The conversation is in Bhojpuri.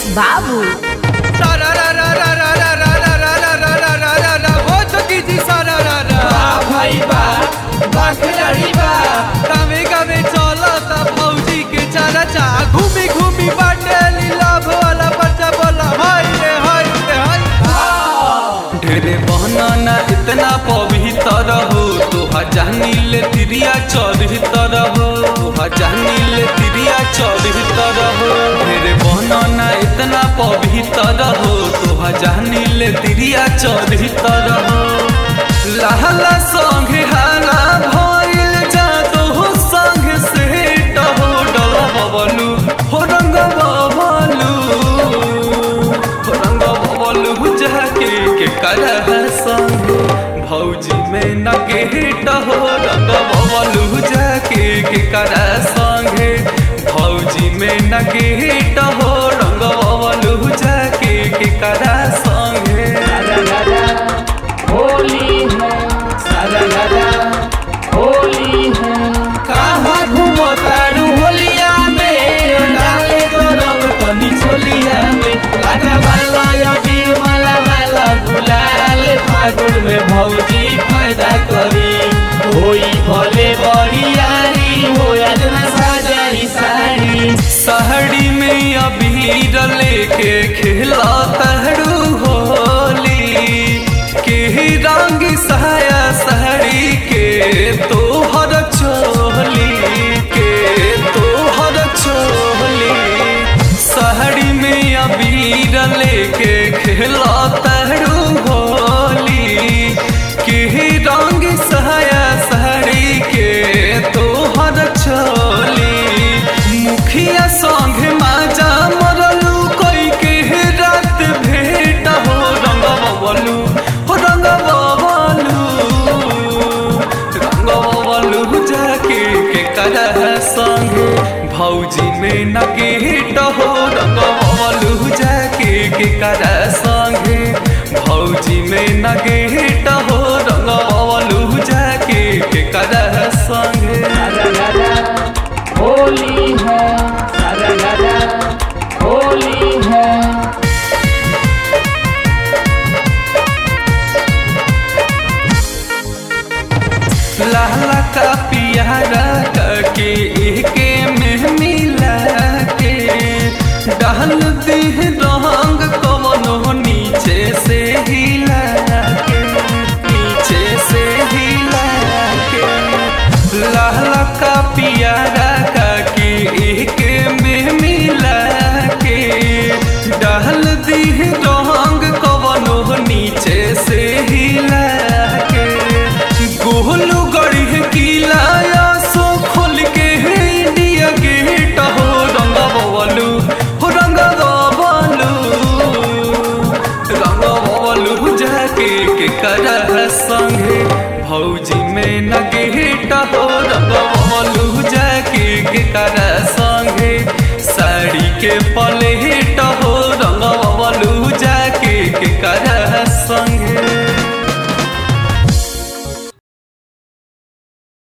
बाबू सारा रा रा रा रा रा रा रा रा रा रा रा रा रा रा हो चुकी जी सारा रा रा भाई बा बाखड़ी बा गावे गावे चलो ता फौजी के चारा चा घूमी घूमी बाटेली लाभ वाला बच्चा बोला हाय रे हाय रे हाय ढेरे बहना ना इतना पवित्र हो तोहा जानी ले तिरिया चरित्र हो तोहा जानी ले तिरिया चरित्र हो ढेरे बहना ना इतना पवित्र हो तोहा जानी ले तिरिया चरित्र हो लहला संगे हाला भइल जादो संग से टहो डल बबलू हो रंग बबलू रंग बबलू जाके के करह संग भौजी में न गेट हो रंग बबलू जाके के करह संगे भौजी में न गेट हो रंग बबलू जाके के करह संगे होली है सारा राजा होली है कहाँ घूमो तारू होलिया में डाले तो रंग तनी छोलिया में लागा वाला या बीर वाला वाला गुलाल फागुन में भौजी फायदा करी होई भले बरियारी हो आज ना साजाई साड़ी सहड़ी में अबीर लेके खेला तहरू होली के रंग साया सहड़ी के तोहर चोली के तोहर चोली सहड़ी में अबीर लेके खेला तहरू होली के रंग साया सहड़ी के तोहर चोली मुखिया संग माजा मरलू कोई के रात भेट हो रंग बबलू हो रंग बबलू रंग बबलू जाके के करह संग भौजी में न गेट हो रंग बबलू जाके के करह संग भौजी में न गेट हो रंग बबलू जाके के करह संग सारा राजा होली है सारा राजा होली है लाला का पियारा के एके में मिला के डाल दी रंग कवनो नीचे से हिला के नीचे से हिला के लाला का पियारा के एके में मिला के डाल दी रंग कवनो नीचे से हिला के गोलू गढ़ी किला सो खोल के इंडिया गेट हो रंग बबलू हो रंग बबलू रंग बबलू जाके के करह संगे भौजी में न गेट हो रंग बबलू जाके के करह संगे साड़ी के